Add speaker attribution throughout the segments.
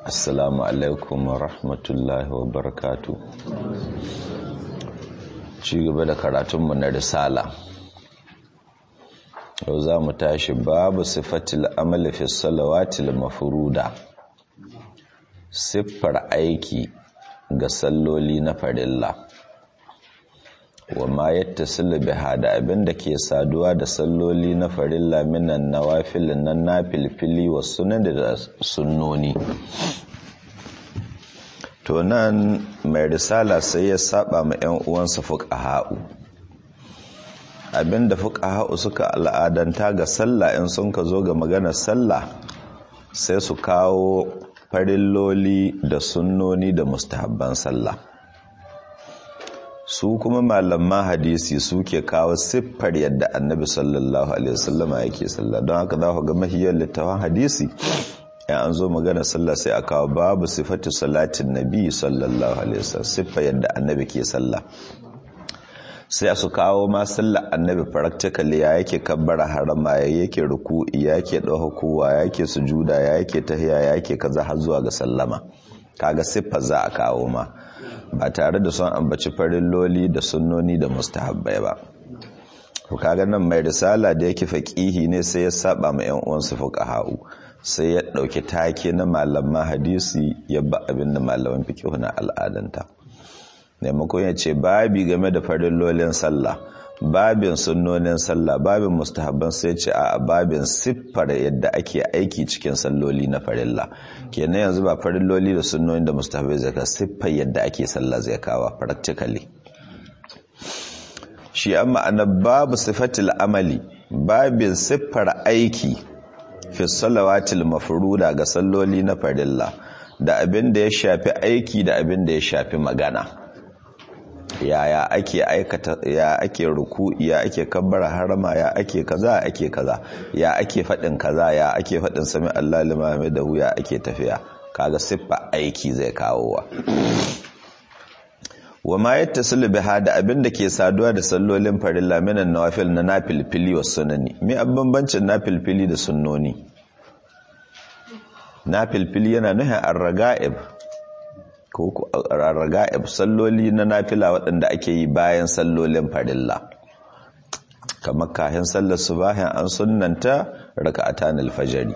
Speaker 1: Assalamu alaikum wa rahmatullahi wa barakatu. Ci gaba da karatunmu na risala. Yau za mu tashi babu sifatil amali fi salawatil mafuruda. Siffar aiki ga salloli na farilla. wa ma yattasilu biha da abin da ke saduwa da salloli na farilla minan nawafil nan nafilfili wa sunan da sunnoni to nan mai risala sai ya saba ma yan uwansa fuqaha'u abinda fuqaha'u suka al'adanta ga sallah in sun ka zo ga maganar sallah sai su kawo farilloli da sunnoni da mustahabban sallah su kuma malaman hadisi suke kawo siffar yadda annabi sallallahu alaihi wasallama yake sallah don haka za ku ga mahiyar littafin hadisi ya an zo magana sallah sai a kawo babu sifatu salatin nabi sallallahu alaihi wasallam siffar yadda annabi ke sallah sai su kawo ma sallah annabi practically ya yake kabbara harama ya yake ruku'i ya yake kowa ya yake sujuda ya yake tahiya ya yake kaza har zuwa ga sallama kaga siffar za a kawo ma ba tare da son ambaci farin loli da sunnoni da mustahabbai ba to kaga nan mai risala da yake faqihi ne sai ya saba ma ƴan uwansa fuqaha'u sai ya dauki take na malaman hadisi ya ba abin da malaman fiqh na al'adanta maimakon ya ce babi game da farin lolin sallah babin sunnonin sallah babin mustahabban sai ce a babin siffar yadda ake aiki cikin salloli na farilla kenan yanzu ba farilloli da sunnoni da mustahabbai zai ka siffar yadda ake sallah zai kawo practically shi an ma'ana babu sifatil amali babin siffar aiki fi salawatil mafruda ga salloli na farilla da abin da ya shafi aiki da abin da ya shafi magana yaya ake aikata ya ake ruku ya ake kabbara harama ya ake kaza ake kaza ya ake fadin kaza ya ake fadin sami Allah limame da ya ake tafiya kaga siffa aiki zai kawo wa wa ma yattasilu biha da abin da ke saduwa da sallolin farilla minan nawafil na nafilfili wa sunani me bambancin nafilfili da sunnoni nafilfili yana nuhin ar-raga'ib ko rarraga'ib salloli na nafila waɗanda ake yi bayan sallolin farilla kamar kahin sallar subahin an sunnanta raka'atan alfajari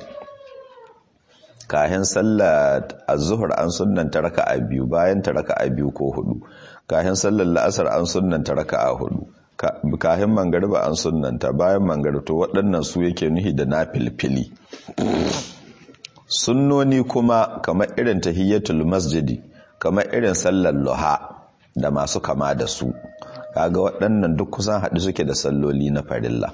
Speaker 1: kahin sallar az-zuhr an sunnanta raka'a biyu bayan ta raka'a biyu ko hudu kahin sallar la'asar an sunnanta raka'a hudu kahin mangariba an sunnanta bayan mangarib to waɗannan su yake nuhi da nafilfili sunnoni kuma kamar irin tahiyyatul masjidi kamar irin sallar luha da masu kama da su kaga waɗannan duk kusan haɗu suke da salloli na farilla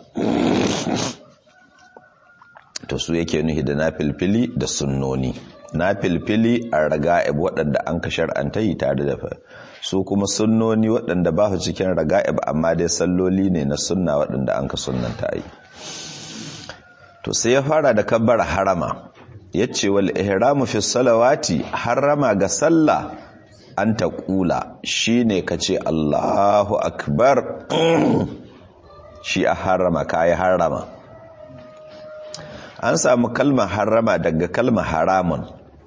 Speaker 1: to su yake nuhi da nafilfili da sunnoni nafilfili a raga'ib waɗanda an ka shar'anta yi tare da su kuma sunnoni waɗanda ba su cikin raga'ib amma dai salloli ne na sunna waɗanda an ka sunnanta yi to sai ya fara da kabbara harama yace wal ihramu fi salawati harama ga sallah an ta kula shine kace Allahu akbar shi a harama kai harama an samu kalmar harama daga kalmar haramun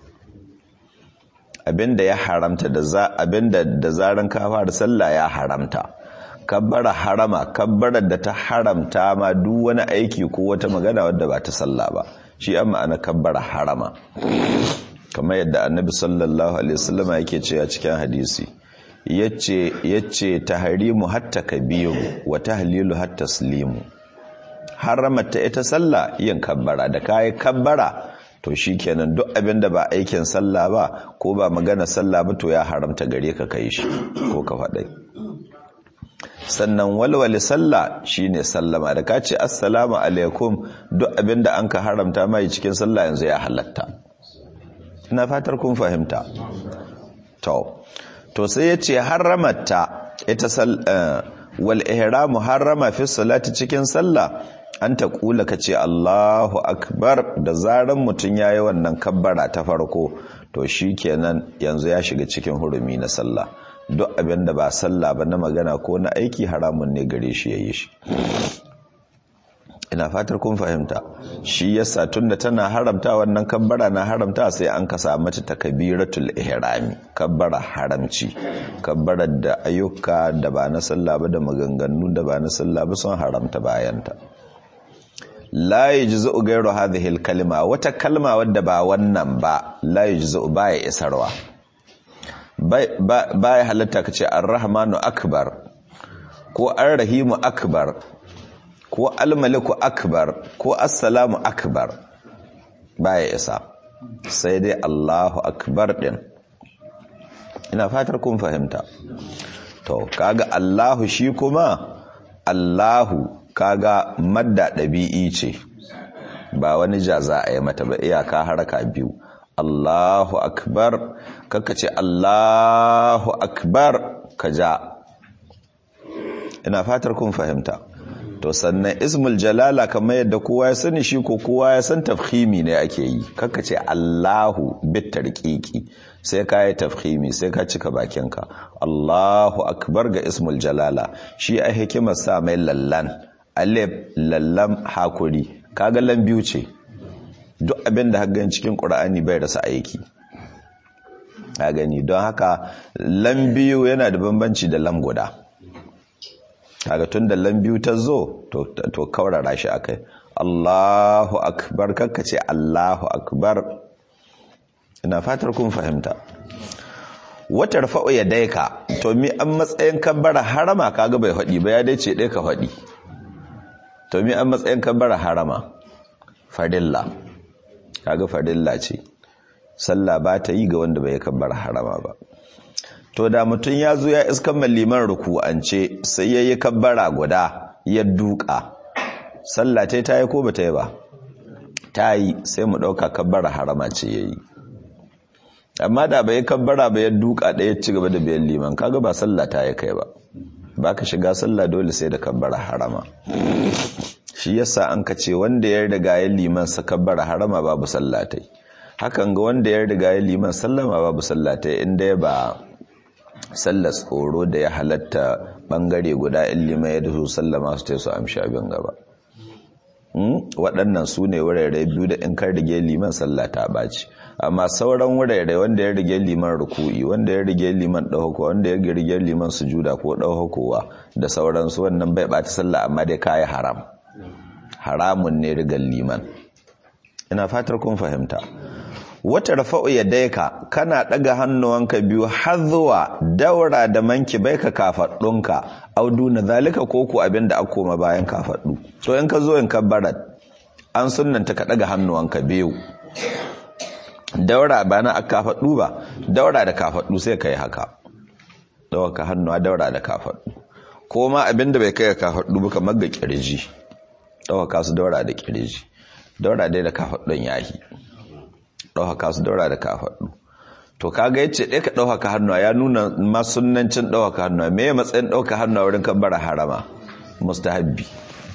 Speaker 1: abinda ya haramta da za abinda da zaran ka fara sallah ya haramta kabbara harama kabbarar da ta haramta ma duk wani aiki ko wata magana wadda ba ta sallah ba shi an ma'ana kabbara harama kamar yadda annabi sallallahu alaihi wasallam yake cewa cikin hadisi yace yace tahrimu hatta kabiru wa tahlilu hatta taslimu haramata ita sallah yin kabbara da kai kabbara to shikenan duk abin da ba aikin sallah ba ko ba magana sallah ba to ya haramta gare ka kai shi ko ka faɗai sannan walwale sallah shine sallama da ka ce assalamu alaikum duk abinda an ka haramta mai cikin sallah yanzu ya halatta ina fatar kun fahimta to to sai yace haramata ita sal wal ihramu harama fi salati cikin sallah an ta kula kace Allahu akbar da zaran mutun yayi wannan kabbara ta farko to shikenan yanzu ya shiga cikin hurumi na sallah duk abin da ba sallah ba na magana ko na aiki haramun ne gare shi ya yi shi ina fatar kun fahimta shi yasa tunda tana haramta wannan kabbara na haramta sai an kasa mata takbiratul ihrami kabbara haramci kabbarar da ayyuka da ba na sallah ba da maganganu da ba na sallah ba sun haramta bayanta la yajzu ghayru hadhihi kalima wata kalma wadda ba wannan ba la yajzu baya isarwa baya halatta kace ar-rahmanu akbar ko ar-rahimu akbar ko almaliku akbar ko assalamu akbar baya isa sai dai Allahu akbar din ina fatar kun fahimta to kaga Allahu shi kuma Allahu kaga madda ɗabi'i ce ba wani jaza a yi mata ba iyaka haraka biyu Allahu akbar kaka ce Allahu akbar ka ja ina fatar kun fahimta to sannan ismul jalala kamar yadda kowa ya sani shi ko kowa ya san tafhimi ne ake yi kaka ce Allahu bit tarqiqi sai ka yi tafhimi sai ka cika bakinka Allahu akbar ga ismul jalala shi a hikimar sa mai lallan alif lallam hakuri kaga lan biyu ce duk abin da hagan cikin qur'ani bai rasa aiki a gani don haka lan biyu yana da bambanci da lam guda kaga tun da lambiyu ta zo to kaurara shi akai Allahu akbar kakka ce Allahu akbar ina fatar kun fahimta wata rafa'u ya daika to mi an matsayin kabbara harama kaga bai faɗi ba ya dai ce dai ka faɗi to mi an matsayin kabbara harama farilla kaga farilla ce sallah ba ta yi ga wanda bai kabbara harama ba to da mutum ya zo ya iskan liman ruku'ance sai ya yi kabbara guda ya duka sallah ta ta yi ko ba ta yi ba ta yi sai mu ɗauka kabbara harama ce ya yi amma da bai kabbara ba ya duka ɗaya ci gaba da biyan liman kaga ba sallah ta yi kai ba ba ka shiga sallah dole sai da kabbara harama shi yasa an ka ce wanda ya riga ya liman sa kabbara harama babu sallah ta yi hakan ga wanda ya riga ya liman sallama babu sallah ta yi inda ya ba sallar tsoro da ya halatta bangare guda in liman ya dasu sallama su ta su amshi abin gaba waɗannan su ne wurare biyu da in kan rige liman sallah ta ɓaci amma sauran wurare wanda ya rige liman ruku'i wanda ya rige liman ɗauko wanda ya rige liman sujuda ko ɗaukowa da sauransu wannan bai ɓata sallah amma dai kayi haram haramun ne rigar liman ina fatar kun fahimta wata rafa'u ya daika kana ɗaga hannuwanka biyu har zuwa daura da manki bai ka kafaɗunka audu na zalika ko ku abin da koma bayan kafaɗu to in ka zo in kabbarat an sunanta ka ɗaga hannuwanka biyu daura ba na kafaɗu ba daura da kafaɗu sai ka yi haka dawa ka hannuwa daura da kafaɗu ko ma abin da bai kai ka kafaɗu ba kamar ga kirji dawa ka su daura da kirji daura dai da kafaɗun yahi ɗauhaka su daura da kafaɗu to kaga yace ɗaya ka ɗauhaka hannuwa ya nuna masunancin ɗauhaka hannuwa me matsayin ɗauka hannuwa wurin kabbara harama mustahabbi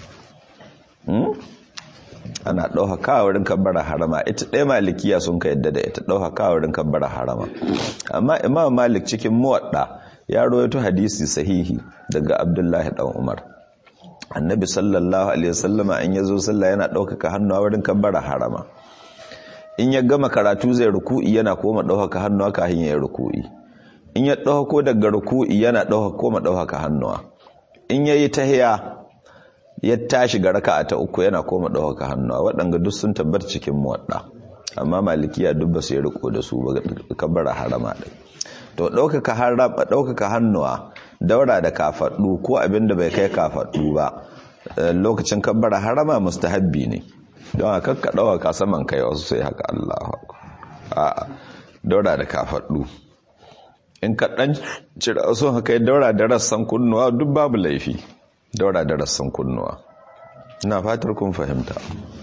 Speaker 1: ana ɗauhaka wurin kabbara harama ita ɗaya malikiya sun ka yadda da ita ɗauhaka wurin kabbara harama amma imam malik cikin muwadda ya rawaito hadisi sahihi daga abdullahi dan umar annabi sallallahu alaihi wasallama in yazo sallah yana ɗaukaka hannuwa wurin kabbara harama in ya gama karatu zai ruku'i yana koma ɗaukaka hannuwa kafin ya yi ruku'i in ya ɗauko daga ruku'i yana ɗauka koma ɗaukaka hannuwa in ya yi tahiya ya tashi ga raka'a ta uku yana koma ɗaukaka hannuwa waɗanga duk sun tabbata cikin muwadda amma malikiya duk ba su yi riko da su ba kabbara harama ɗai to ɗaukaka harama ɗaukaka hannuwa daura da kafaɗu ko abin da bai kai kafaɗu ba lokacin kabbara harama mustahabbi ne don haka ka ɗaukaka saman kai wasu sai haka Allah a daura da kafaɗu in ka ɗan cira wasu haka daura da rassan kunnuwa duk babu laifi daura da rassan kunnuwa ina fatar kun fahimta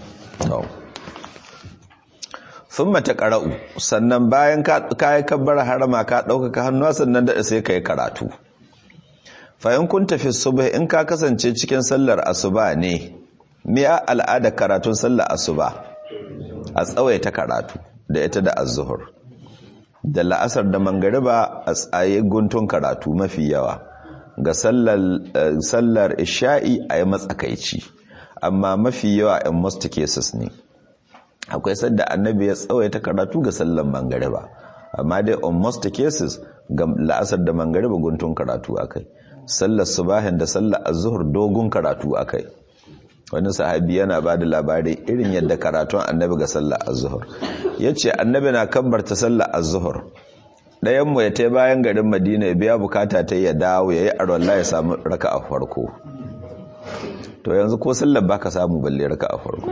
Speaker 1: sun mata ƙara'u sannan bayan ka yi kabbar harama ka ɗaukaka hannuwa sannan daɗa sai ka yi karatu fahim kun tafi subah in ka kasance cikin sallar asuba ne miya al'ada karatun sallar asuba a tsawaita karatu da ita da azuhur da la'asar da mangariba a tsaye guntun karatu mafi yawa ga sallar isha'i a yi matsakaici amma mafi yawa in most cases ne akwai sadda annabi ya tsawaita karatu ga sallan mangariba amma dai on most cases ga la'asar da mangariba guntun karatu akai sallar subahin da sallar az-zuhr dogon karatu akai wani sahabi yana ba da labari irin yadda karatun annabi ga sallar az-zuhr yace annabi na kabbarta sallar az-zuhr ɗayan mu ya tai bayan garin Madina ya biya bukata ta ya dawo yayi arwalla ya samu raka'a farko to yanzu ko sallar baka samu balle raka'a farko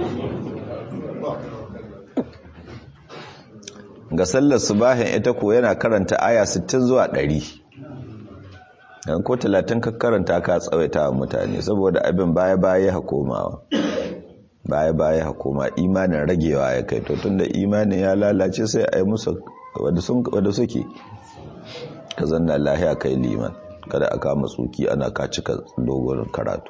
Speaker 1: ga sallar subahin ita ko yana karanta aya 60 zuwa 100 dan ko 30 ka karanta ka tsawaita wa mutane saboda abin baya baya ha komawa baya baya ha koma imanin ragewa ya kai to tunda imanin ya lalace sai a yi musu wanda sun wanda suke ka zanna lahiya kai liman kada aka matsuki ana ka cika dogon karatu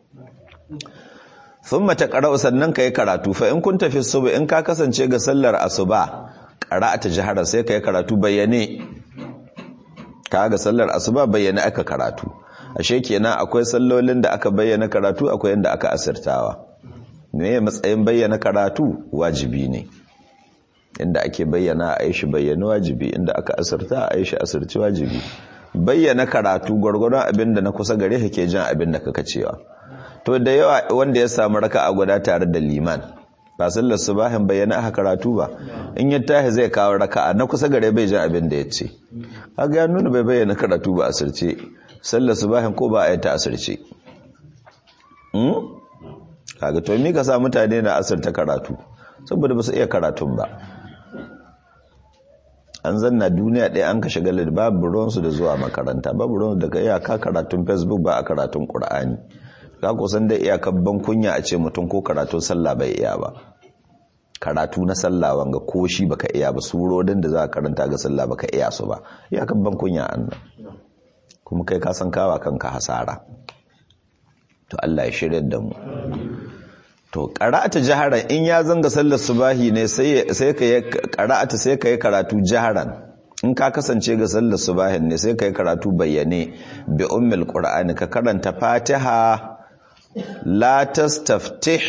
Speaker 1: thumma taqra'u sannan kai karatu fa in kun tafi suba in ka kasance ga sallar asuba qara'ata jahara sai kai karatu bayyane ga sallar asuba bayyane aka karatu ashe kenan akwai sallolin da aka bayyana karatu akwai inda aka asirtawa me matsayin bayyana karatu wajibi ne inda ake bayyana a aishi bayyana wajibi inda aka asirta a aishi asirci wajibi bayyana karatu gwargwadon abinda na kusa gare ke jan abinda kaka cewa to da yawa wanda ya samu raka a guda tare da liman ba sallar subahin bayyana aka karatu ba in ya tahi zai kawo raka'a na kusa gare bai jan abin da ya ce kaga ya nuna bai bayyana karatu ba asirce sallar subahin ko ba a yi ta asirce kaga to mi ka sa mutane na asirta karatu saboda ba su iya karatun ba an zanna duniya ɗaya an ka shiga babu ruwansu da zuwa makaranta babu ruwansu daga iyaka karatun facebook ba a karatun ƙur'ani ka kusan da iyakar ban kunya a ce mutum ko karatun sallah bai iya ba karatu na sallah wanga ko shi baka iya ba surorin da za ka karanta ga sallah baka iya su ba iyakar ban kunya annan kuma kai ka san kawa kanka hasara to Allah ya shirya da mu to qara'ata jaharan in ya zanga sallar subahi ne sai sai kai qara'ata sai kai karatu jaharan in ka kasance ga sallar subahin ne sai kai karatu bayyane bi ummul qur'ani ka karanta fatiha la tastaftih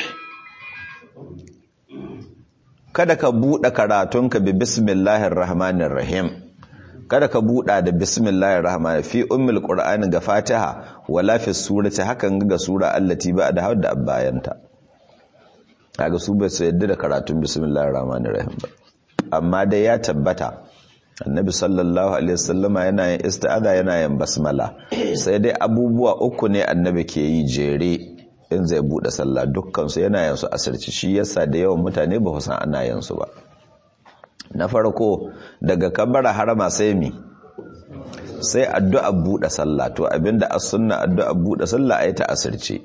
Speaker 1: kada ka buɗe karatunka bi bismillahir rahmanir rahim kada ka buɗa da bismillahir rahmanir fi ummul qur'ani ga fatiha wala fi surati hakan ga sura allati ba da hadda abayanta kaga su bai su yadda da karatun bismillahir rahmanir rahim ba amma dai ya tabbata annabi sallallahu alaihi wasallama yana yin isti'aza yana yin basmala sai dai abubuwa uku ne annabi ke yi jere in zai bude sallah dukkan su yana yin su asirci shi yasa da yawan mutane ba san ana yin su ba na farko daga kabbara harama sai mi sai addu'a bude sallah to abinda as-sunna addu'a bude sallah ayi ta asirce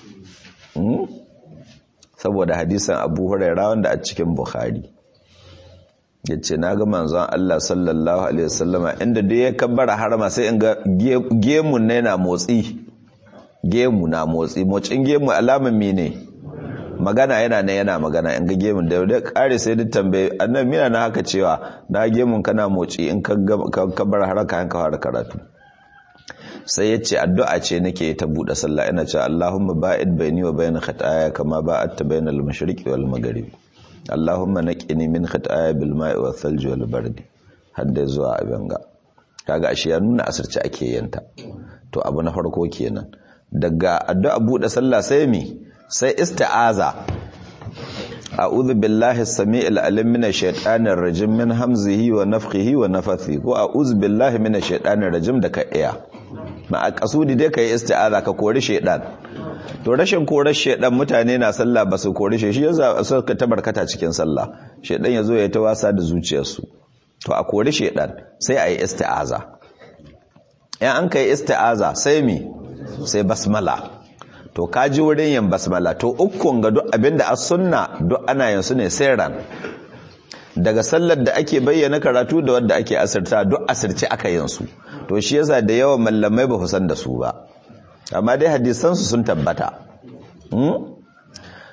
Speaker 1: saboda hadisan Abu Hurairah wanda a cikin Bukhari yace na ga manzon Allah sallallahu alaihi wasallama inda da ya kabbara harama sai in ga gemun ne na motsi gemu na motsi motsin gemu alaman mene magana yana ne yana magana in ga gemun da da kare sai duk tambaye annabi mina na haka cewa na gemun kana motsi in ka kabbara haraka hanka fara karatu sai yace addu'a ce nake ta bude sallah ina cewa Allahumma ba'id baini wa bain khataaya kama ba'adta bainal mashriqi wal maghribi Allahumma naqini min khataaya bil ma'i wal thalji wal bardi hadda zuwa abin ga kaga ashe ya nuna asirci ake yanta to abu na farko kenan daga addu'a bude sallah sai mi sai isti'aza a'udhu billahi as-sami'il alim minash shaitanir rajim min hamzihi wa nafthihi wa nafthihi ko a'udhu billahi minash shaitanir rajim da ka iya ma a kasudi dai kai isti'aza ka kori shaitan to rashin korar shaidan mutane na sallah ba su kori shi yasa suka tabarkata cikin sallah shaidan yazo ya ta wasa da zuciyarsu to a kori shaidan sai ayi isti'aza in an kai isti'aza sai mi sai basmala to kaji wurin yin basmala to ukun ga duk abinda as sunna duk ana yin su ne sirran daga sallar da ake bayyana karatu da wanda ake asirta duk asirce aka yin su to shi yasa da yawan mallamai ba san da su ba amma dai hadisansu sun tabbata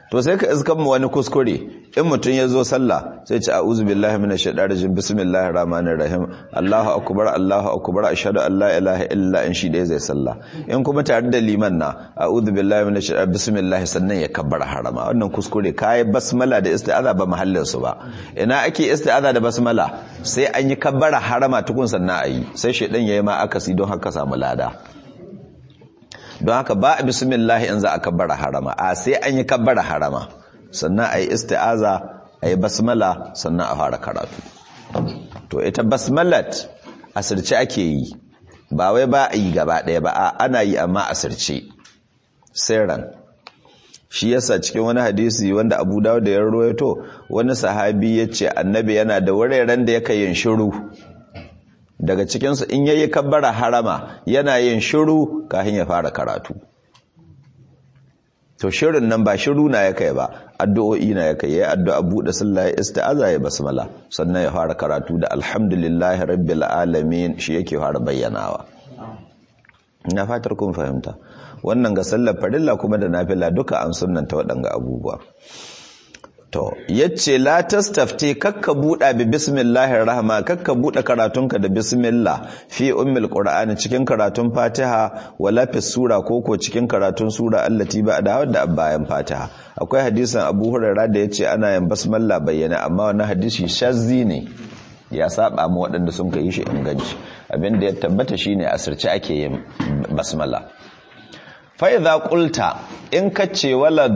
Speaker 1: to sai ka iskan mu wani kuskure in mutum ya zo sallah sai ce a'udhu billahi minash shaitanir rajim bismillahir rahmanir rahim Allahu akbar Allahu akbar ashhadu an la ilaha illa in shi dai zai sallah in kuma tare da liman na a'udhu billahi minash shaitanir bismillah sannan ya kabbara harama wannan kuskure kai basmala da isti'aza ba mahallin su ba ina ake isti'aza da basmala sai an yi kabbara harama tukun sannan ayi sai shaitan yayi ma akasi don haka samu lada don haka ba a bismillah in za a kabbara harama a sai an yi kabbara harama sannan a yi isti'aza a yi basmala sannan a fara karatu to ita basmalat asirce ake yi ba wai ba a yi gaba ɗaya ba a ana yi amma asirce sirran shi yasa cikin wani hadisi wanda abu dawo da ya rawaito wani sahabi ya ce annabi yana da wuraren da yake yin shiru daga cikinsu in yayi kabbara harama yana yin shiru kafin ya fara karatu to shirin nan ba shiru na ya kai ba addu'o'i na ya kai yayi addu'a buɗe sallah ya isti'aza ya basmala sannan ya fara karatu da alhamdulillahi rabbil alamin shi yake fara bayyanawa ina fatar kun fahimta wannan ga sallar farilla kuma da nafila duka an sunnanta waɗanga abubuwa to yace la tastafti kakka buɗa bi bismillahir rahman kakka buɗe karatunka da bismillah fi ummil qur'ani cikin karatun fatiha wala fi sura koko cikin karatun sura allati ba da wadda bayan fatiha akwai hadisin abu hurairah da yace ana yin basmalla bayyana amma wannan hadisi shazzi ne ya saba mu waɗanda sun kai shi inganci abinda ya tabbata shine asirce ake yin basmala fa idza qulta in kace wala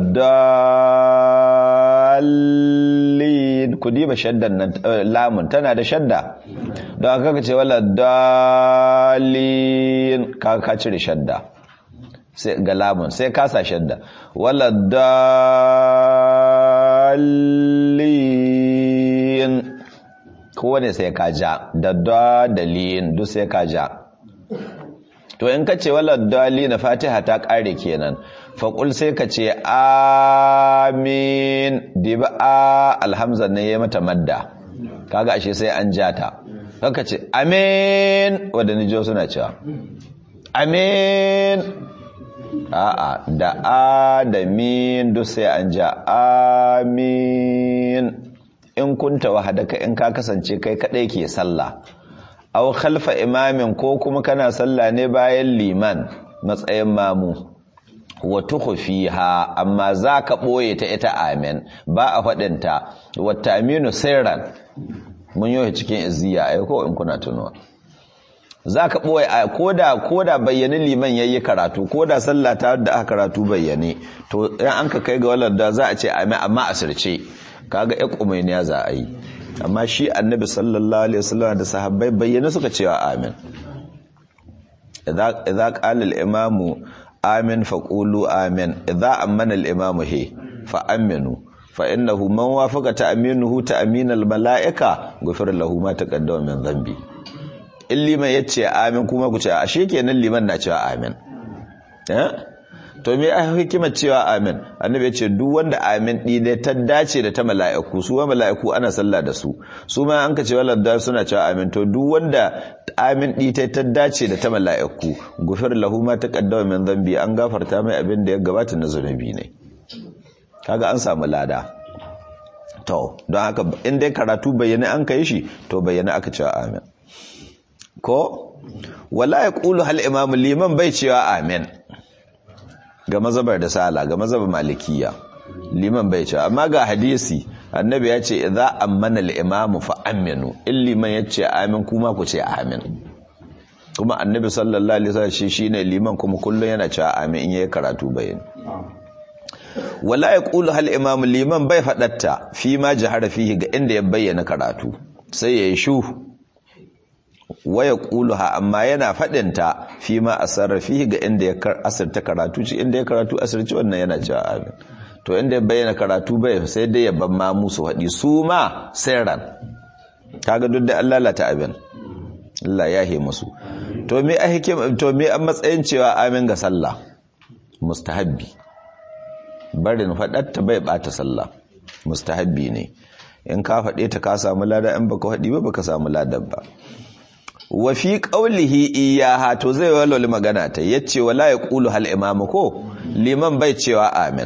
Speaker 1: dalin ku diba shaddan nan lamun tana da shadda don haka kace wala dalin ka ka cire shadda sai ga lamun sai ka sa shadda wala dalin kowane sai ka ja da dalin duk sai ka ja to in ka ce wala dalin fatiha ta kare kenan faƙul sai ka ce amin diba a alhamza ne ya mata madda kaga ashe sai an ja ta kaka ce amin wadda nijo suna cewa amin a'a da a da min duk sai an ja amin in kunta wahadaka in ka kasance kai kadai ke sallah aw khalfa imamin ko kuma kana sallah ne bayan liman matsayin mamu wa tukhfiha amma zaka boye ta ita amin ba a fadin ta wa ta'minu sirran mun yi cikin izziya ai ko in kuna tunuwa zaka boye koda koda bayyane liman yayi karatu koda sallah ta da aka karatu bayyane to in an ka kai ga wallan da za a ce amin amma asirce kaga ya kumainiya za a yi amma shi annabi sallallahu alaihi wasallam da sahabbai bayyana suka cewa amin idza qala al-imamu amin faqulu amin idza amana al-imamu he fa aminu fa innahu man wafaqa ta'minuhu ta'min al-mala'ika ghufira lahu ma taqaddama min dhanbi in liman yace amin kuma ku ce ashe kenan liman na cewa amin eh to me ai hikimar cewa amin annabi ya ce duk wanda amin ɗi ne ta dace da ta mala'iku su wa mala'iku ana sallah da su su ma an ka ce walladda suna cewa amin to duk wanda amin ɗi ta ta dace da ta mala'iku gufir lahu ma taqaddama min dhanbi an gafarta mai abin da ya gabata na zunubi ne kaga an samu lada to don haka in dai karatu bayyana an kai shi to bayyana aka cewa amin ko wala yaqulu hal imamu liman bai cewa amin ga mazabar da sala ga mazabar malikiya liman bai ce amma ga hadisi annabi ya ce idza ammana al-imamu fa aminu in liman ya ce amin kuma ku ce amin kuma annabi sallallahu alaihi wasallam shi shine liman kuma kullun yana cewa amin in yayi karatu bayani wala yaqulu hal imamu liman bai fadatta fi ma jahara fihi ga inda ya bayyana karatu sai yayi shu waya ƙuluha amma yana faɗinta fi ma a sarrafi ga inda ya asirta karatu ci inda ya karatu asirci wannan yana cewa amin to inda ya bayyana karatu bai sai dai ya ban ma musu haɗi su ma sirran kaga duk da Allah lata abin Allah ya he musu to me a hikim to me an matsayin cewa amin ga sallah mustahabbi barin faɗatta bai bata sallah mustahabbi ne in ka faɗe ta ka samu lada in baka faɗi ba baka samu ladan ba wa fi qawlihi iyaha to zai walwala magana ta yace wala yaqulu hal imamu ko liman bai cewa amin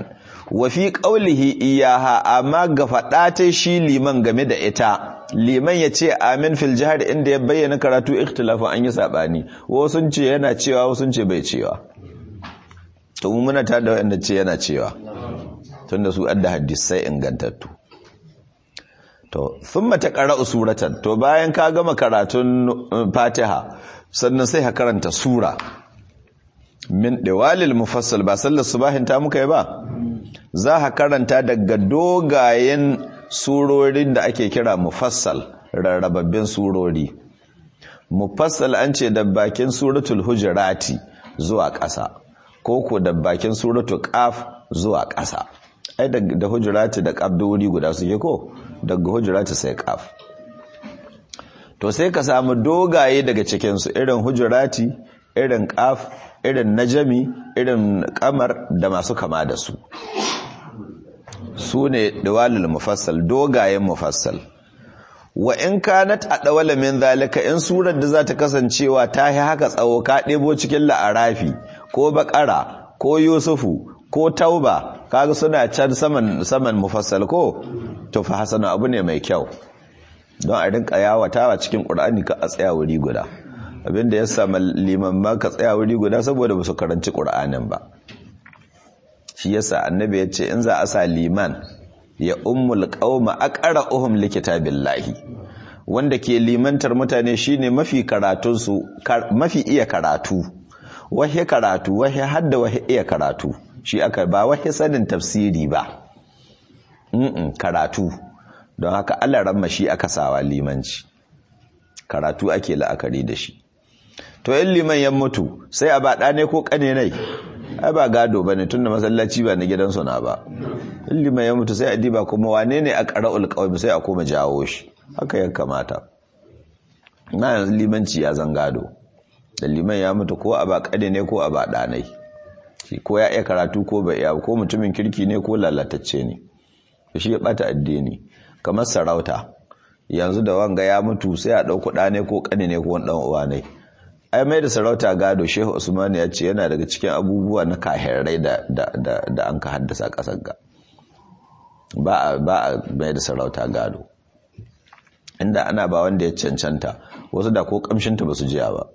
Speaker 1: wa fi qawlihi iyaha amma ga fada ta shi liman game da ita liman ya ce amin fil jihar inda ya bayyana karatu ikhtilafin an yi sabani wasu sun ce yana cewa wasu sun ce bai cewa to mu muna tada wanda ce yana cewa tunda su adda hadisai ingantattu to thumma taqra'u suratan to bayan ka gama karatun Fatiha sannan sai ka karanta sura min diwalil mufassal ba sallar subahin ta muka yi ba za ka karanta daga dogayen surorin da ake kira mufassal rarrababbin surori mufassal an ce da bakin suratul hujurati zuwa ƙasa ko ko da bakin suratul qaf zuwa ƙasa ai da hujurati da qaf da wuri guda suke ko daga hujurati sai qaf to sai ka samu dogaye daga cikin su irin hujurati irin qaf irin najami irin kamar da masu kama da su su ne dawalil mufassal dogayen mufassal wa in kanat adawala min zalika in surar da za ta kasancewa ta yi haka tsawo ka ɗebo cikin la'arafi ko bakara ko yusufu ko tauba kaga suna can saman saman mufassal ko to fa hasana abu ne mai kyau don a rinka yawatawa cikin qur'ani ka a tsaya wuri guda abinda ya samu liman ma ka tsaya wuri guda saboda ba su karanci qur'anin ba shi yasa annabi ya ce in za a sa liman ya ummul qauma aqra'uhum likitabillahi wanda ke limantar mutane shine mafi karatun su mafi iya karatu wahi karatu wahi hadda wahi iya karatu shi aka ba wahi sanin tafsiri ba mm karatu don haka Allah ramma shi aka sawa limanci karatu ake la'akari da shi to in liman ya mutu sai a ba ne ko kane nai ai ba gado ba ne tunda masallaci ba na gidansu na ba in liman ya mutu sai a diba kuma wane ne a ƙara'ul ƙawami sai a koma jawo shi haka ya kamata na yanzu limanci ya zan gado da liman ya mutu ko a ba kane ne ko a ba ɗanai shi ko ya iya karatu ko bai iya ko mutumin kirki ne ko lalatacce ne shi ya bata addini kamar sarauta yanzu da wanga ya mutu sai a ɗauku ɗane ko ƙane ne ko wani ɗan uwa ne ai mai da sarauta gado shehu usman ya ce yana daga cikin abubuwa na kahirai da da an ka haddasa ƙasar ga ba a ba a mai da sarauta gado inda ana ba wanda ya cancanta wasu da ko kamshinta ba su jiya ba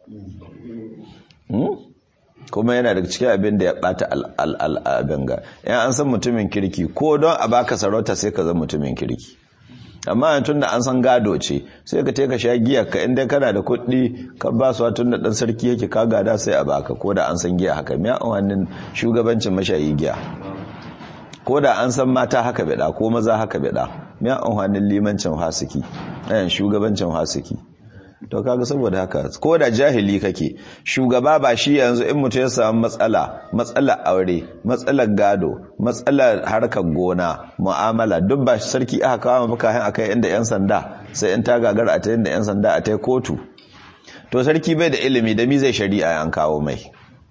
Speaker 1: kuma yana daga cikin abin da ya bata al'abin ga yan an san mutumin kirki ko don a baka sarauta sai ka zama mutumin kirki amma tun da an san gado ce sai ka teka sha giya ka inda kana da kuɗi ka ba su tun da ɗan sarki yake ka gada sai a baka ko da an san giya haka miya wannan shugabancin mashayi giya ko da an san mata haka bida ko maza haka bida miya wannan limancin hasiki ɗayan shugabancin hasiki to kaga saboda haka ko da jahili kake shugaba ba shi yanzu in mutum ya samu matsala matsalar aure matsalar gado matsalar harkar gona mu'amala duk ba sarki aka kawo maka hin akai inda yan sanda sai in ta gagara a ta inda yan sanda a ta kotu to sarki bai da ilimi da mi zai shari'a an kawo mai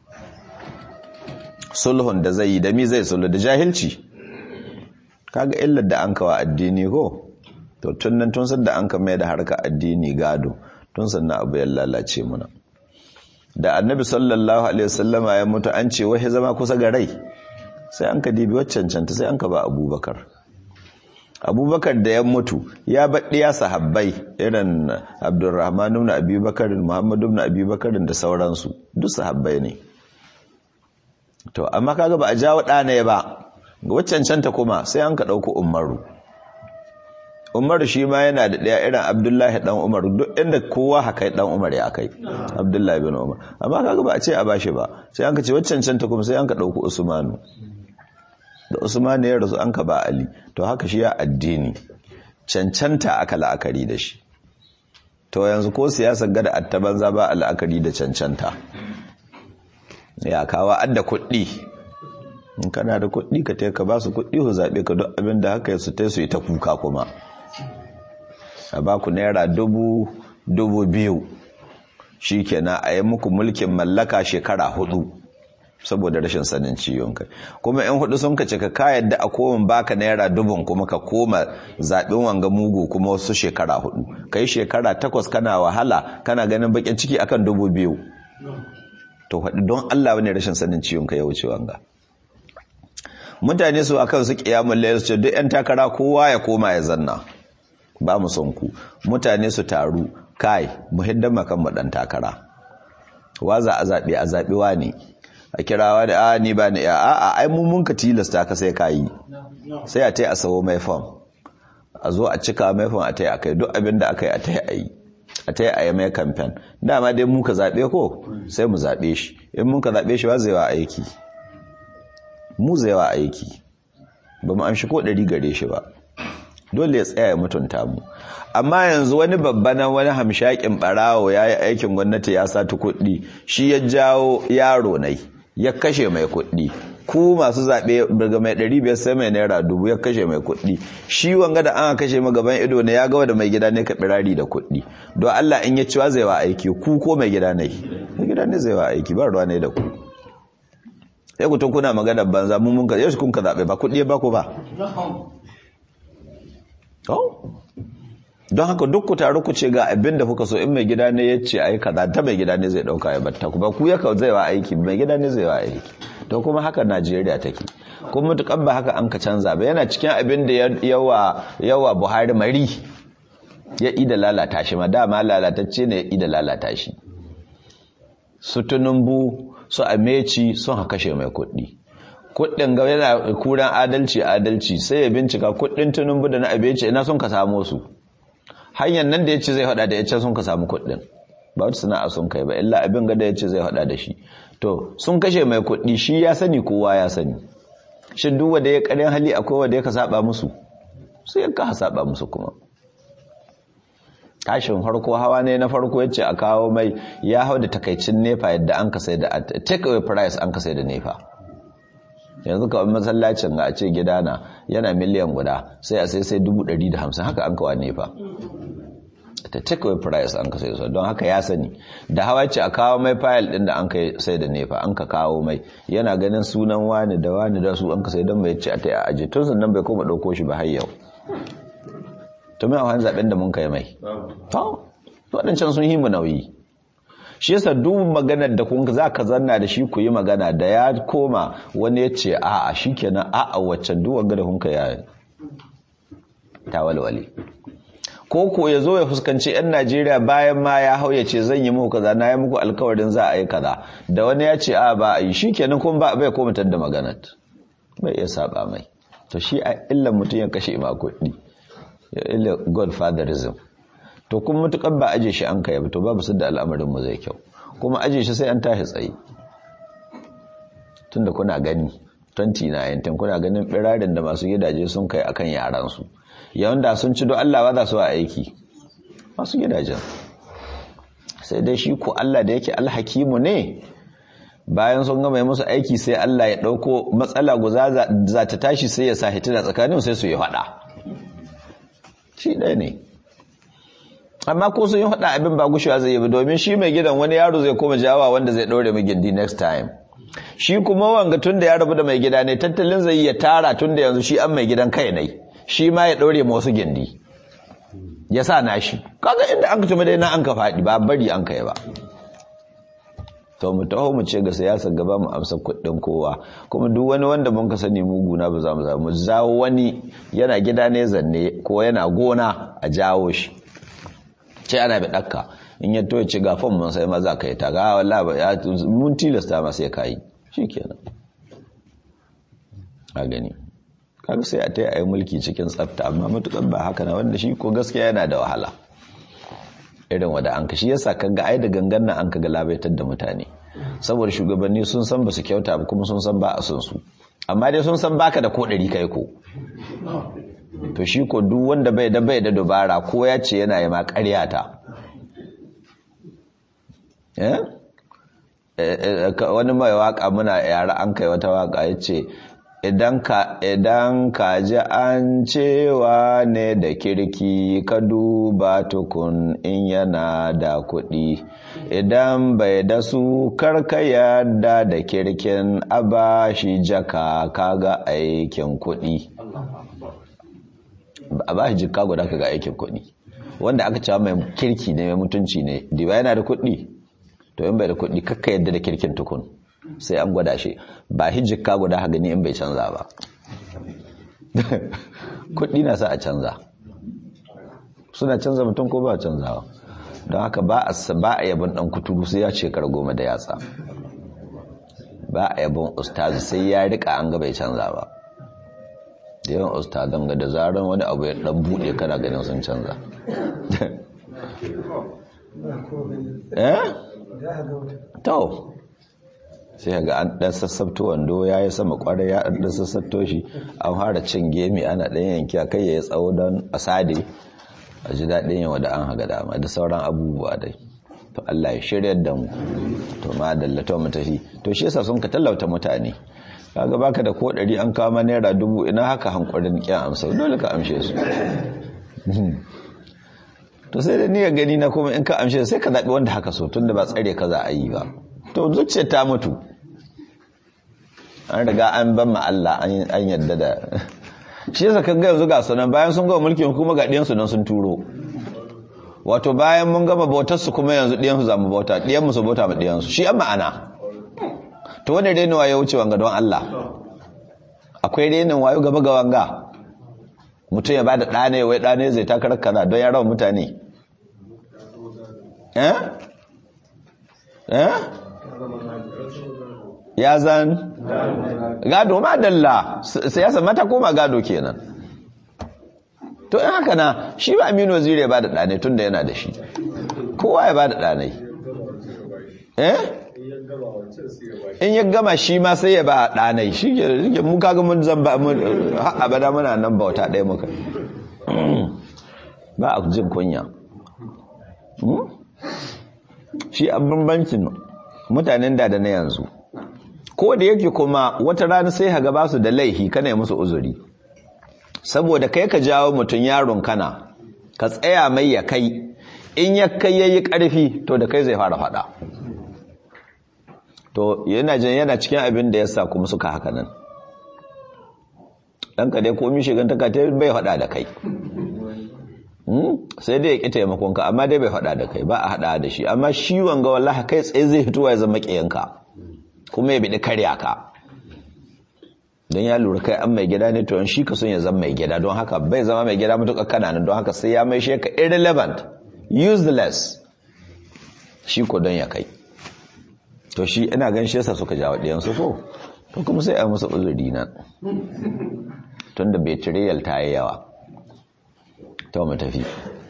Speaker 1: sulhun da zai yi da mi zai sulhu da jahilci kaga illar da an kawo addini ko to tun nan tun da an ka mai da harkar addini gado tun sannan abu ya lalace muna da annabi sallallahu alaihi wasallama ya mutu an ce wai zama kusa ga rai sai an ka dibi waccan canta sai an ka ba abubakar abubakar da ya mutu ya baɗi ya sahabbai irin abdurrahman ibn abubakar muhammad ibn abubakar da sauransu duk sahabbai ne to amma kaga ba a jawo ɗana ba ga waccan canta kuma sai an ka ɗauko umaru umaru shi ma yana da ɗaya irin abdullahi ɗan umar duk inda kowa haka ɗan umar ya kai abdullahi bin umar amma kaga ba a ce a bashi ba sai an ka ce waccan canta kuma sai an ka ɗauko usmanu da usmanu ya rasu an ka ba ali to haka shi ya addini cancanta aka la'akari da shi to yanzu ko siyasar gada attaban za ba a la'akari da cancanta ya kawa adda kuɗi in kana da kuɗi ka ka ba su kuɗi ku zaɓe ka duk abin da haka su tai su yi ta kuka kuma a ba ku naira dubu dubu biyu shi kenan a yi muku mulkin mallaka shekara hudu saboda rashin sanin ciwon kai kuma in hudu sun ka cika ka yadda a komin baka naira dubun kuma ka koma zaɓen wanga mugu kuma wasu shekara hudu ka yi shekara takwas kana wahala kana ganin bakin ciki akan dubu biyu to haɗu don allah wani rashin sanin ciwon kai ya wuce wanga mutane su akan su kiyamun layar su ce duk 'yan takara kowa ya koma ya zanna ba mu son ku mutane su taru kai muhiddan makan mu dan takara wa za a zaɓe a zaɓi wa ne a kirawa da a ni ba ni a a ai mun mun ka tilasta ka sai kayi sai a tai a sawo mai fam a zo a cika mai fam a tai a kai duk abin da aka yi a tai a yi a tai a yi mai kamfen dama dai mu ka zaɓe ko sai mu zaɓe shi in mun ka zaɓe shi wa zai wa aiki mu zai wa aiki ba mu amshi ko ɗari gare shi ba dole ya tsaya ya mutunta mu amma yanzu wani babba na wani hamshakin barawo ya yi aikin gwamnati ya sati kuɗi shi ya jawo yaro nai ya kashe mai kuɗi ku masu zaɓe daga mai ɗari biyar sai mai naira dubu ya kashe mai kuɗi shi wanga da an kashe magaban ido ne ya gawa da mai gida ne ka birari da kuɗi don Allah in ya ciwa zai wa aiki ku ko mai gida ne mai gida ne zai wa aiki ba ruwa ne da ku sai ku tun kuna magana banza mun mun ka yau kun ka zaɓe ba kuɗi ba ku ba don haka duk ku taru ku ce ga abin da kuka so in mai gida ne ya ce a yi kaza ta mai gida ne zai dauka ya batta ku ba ku yaka zai wa aiki mai gida ne zai wa aiki to kuma haka najeriya take kuma mutukan ba haka an ka canza ba yana cikin abin da yawa yawa buhari mari ya ida lalata shi ma dama lalatacce ne ya ida lalata shi su tunumbu su ameci sun haka kashe mai kuɗi kuɗin ga yana kuran adalci adalci sai ya bincika kuɗin tunumbu da na abeci ina sun ka samo su hanyar nan da ya ce zai hada da ya ce sun ka samu kuɗin ba wata sana'a sun kai ba illa abin gada ya ce zai hada da shi to sun kashe mai kuɗi shi ya sani kowa ya sani shi duk wanda ya ƙarin hali akwai wanda ya ka saba musu sai ya ka saba musu kuma tashin farko hawa ne na farko yace a kawo mai ya hau da takaicin nefa yadda an ka sai da take away price an ka sai da nefa yanzu kawai masallacin ga a ce gidana yana miliyan guda sai a sai sai hamsin haka an kawo nefa ta take away price an ka sai su don haka ya sani da hawa ce a kawo mai fayil din da an ka sai da nefa an ka kawo mai yana ganin sunan wani da wani da su an ka sai don bai ce a ta yi aje tun sannan bai koma ɗauko shi ba har yau to mai a zaben da mun kai mai to waɗancan sun yi mu nauyi shi yasa duk maganar da kun za ka zanna da shi ku yi magana da ya koma wani ya ce a'a shikenan a'a waccan duk wanga da kun kai ya ta walwale ko ko ya zo ya fuskanci yan Najeriya bayan ma ya hau ya ce zan yi muku kaza na yi muku alkawarin za a yi kaza da wani ya ce a ba a yi shikenan kun ba bai koma da maganar bai iya saba mai to shi a illan mutum ya kashe ma kuɗi illa godfatherism to kuma mutukar ba aje shi an kai to babu su da al'amarin mu zai kyau kuma aje shi sai an tashi tsaye tunda kuna gani 2019 kuna ganin birarin da masu gidaje sun kai akan yaran su yawan da sun ci do Allah ba za su aiki masu gidajen sai dai shi ko Allah da yake alhakimu ne bayan sun gama musu aiki sai Allah ya dauko matsala guza za ta tashi sai ya sa hitina tsakanin sai su yi fada shi ɗaya ne amma ko sun yi haɗa abin ba gushewa zai yi domin shi mai gidan wani yaro zai koma jawa wanda zai ɗaure mai gindi next time shi kuma wanga tun da ya rabu da mai gida ne tattalin zai ya tara tun da yanzu shi an mai gidan kai ne shi ma ya ɗaure ma wasu gindi ya sa na shi kaga inda an ka tumi dai na an ka faɗi ba bari an kai ba to mu taho mu ce ga siyasar gaba mu amsa kuɗin kowa kuma duk wani wanda mun ka sani muguna ba za mu za mu zawo wani yana gida ne zanne ko yana gona a jawo shi ce ana bi ɗakka in ya toye ci gafon mun sai maza ka yi ta ga wallahi ba ya mun tilasta ma sai ka yi shikenan a gani kaga sai a taya ayi mulki cikin tsafta amma mutukan ba haka na wanda shi ko gaskiya yana da wahala irin wada an kashi yasa kaga ai da gangan nan an kaga labaitar da mutane saboda shugabanni sun san ba su kyauta ba kuma sun san ba a son su amma dai sun san baka da kodari kai ko to shi ko duk wanda bai da bai da dubara ko ya ce yana yi ma ƙarya ta wani mai waka muna yara an kai wata waka ya ce idan ka idan ka ji an cewa ne da kirki ka duba tukun in yana da kuɗi idan bai da su karka yadda da kirkin a ba shi jaka kaga aikin kuɗi a ba shi jika guda kaga aikin kuɗi wanda aka cewa mai kirki ne mai mutunci ne diba yana da kuɗi to in bai da kuɗi kakka yadda da kirkin tukun sai an gwada shi ba hijjika guda ha gani in bai canza ba kuɗi na sa a canza suna canza mutum ko ba canzawa don haka ba a ba a yabon dan kuturu sai ya ce goma da yatsa ba a yabon ustazi sai ya rika an ga bai canza ba da yawan ustazan ga da zaran wani abu ya dan bude kana ganin sun canza eh to sai ga an dan sassabto wando ya yi sama kwarai ya dan sassabto shi an fara cin gemi ana dan yanki kai ya tsawo don asade a ji daɗin yawa da an haga dama da sauran abubuwa dai to Allah ya shirya da mu to ma dallata mu tafi to shi yasa sun ka tallauta mutane kaga baka da ko ɗari an kama naira dubu ina haka hankurin kyan amsa dole ka amshe su to sai da ni ga gani na kuma in ka amshe sai ka zaɓi wanda haka so tunda ba tsare ka za a yi ba to zuciya ta mutu an riga an ban ma Allah an yadda da shi yasa kan ga yanzu ga sunan bayan sun gama mulkin kuma ga ɗiyansu nan sun turo wato bayan mun gama bautar su kuma yanzu ɗiyansu za mu bauta ɗiyanmu su bauta ma ɗiyansu shi an ma'ana to wani renin wayo wuce wanga don Allah akwai renin wayo gaba ga wanga mutum ya bada ɗane wai ɗane zai takarar kaza don ya rawa mutane eh eh ya zan gado ma dalla siyasa mata koma gado kenan to in haka na shi ba aminu waziri ya ba da ɗane tun da yana da shi kowa ya ba da ɗanai eh in ya gama shi ma sai ya ba ɗanai shi ke mu kaga mun zan ba mun abada muna nan bauta ɗaya muka ba a jin kunya shi a bambancin mutanen da da na yanzu ko da yake kuma wata rana sai haga ba su da laihi kana musu uzuri saboda kai ka jawo mutum yaron kana ka tsaya mai ya kai in ya kai yayi karfi to da kai zai fara fada to yana jin yana cikin abin da yasa kuma suka haka nan dan ka dai komai shigan ta ka bai fada da kai sai dai ya ƙi taimakonka amma dai bai faɗa da kai ba a haɗa da shi amma shi wanga wallahi kai tsaye zai fitowa ya zama ƙiyanka kuma ya biɗi karya ka don ya lura kai an mai gida ne to shi ka son ya zama mai gida don haka bai zama mai gida matuƙa kananan don haka sai ya mai shi ka irrelevant useless shi ko don ya kai to shi ina gan shi yasa suka jawo ɗiyansu ko to kuma sai a musu uzuri na tunda betrayal ta yi yawa to mu tafi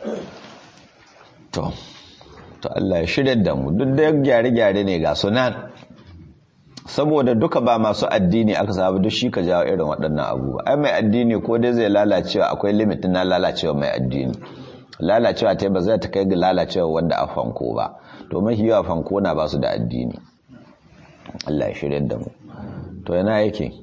Speaker 1: to to Allah ya shirya da mu duk da gyare-gyare ne ga sunan saboda duka ba masu addini aka sabu duk shi ka jawo irin waɗannan abubuwa ai mai addini ko dai zai lalacewa akwai limitin na lalacewa mai addini lalacewa ta ba zai ta kai ga lalacewa wanda a fanko ba to mafi yawa fanko na ba su da addini Allah ya shirya da mu to yana yake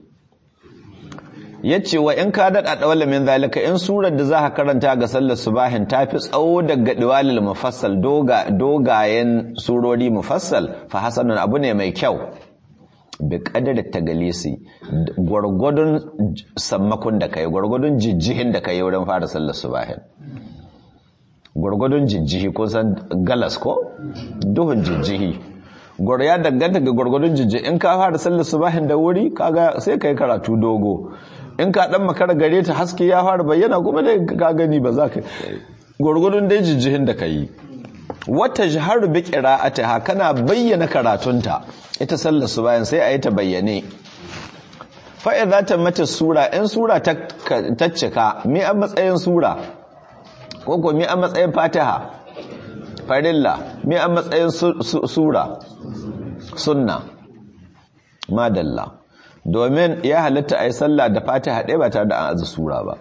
Speaker 1: ya ce wa in ka daɗa ɗawala min zalika in surar da za ka karanta ga sallar subahin ta fi tsawo daga ɗiwalil mufassal dogayen surori mufassal fa hasanun abu ne mai kyau bi ƙadar tagalisi gwargwadon sammakon da kai gwargwadon jijjihin da kai wurin fara sallar subahin gwargwadon jijjihi ko san galas ko duhun jijjihi ya danganta ga gwargwadon jijjihi in ka fara sallar subahin da wuri kaga sai kai karatu dogo in ka dan makara gare ta haske ya fara bayyana kuma dai ka gani ba za ka gurgurun dai jijjihin da ka yi wata jihar bi qira'atiha kana bayyana karatunta ita sallar su bayan sai a yi ta bayyane fa idza tamata sura in sura ta cika me a matsayin sura ko ko me a matsayin fatiha farilla me a matsayin sura sunna madalla domin ya halatta a yi sallah da fatiha ɗaya ba tare da an azu sura ba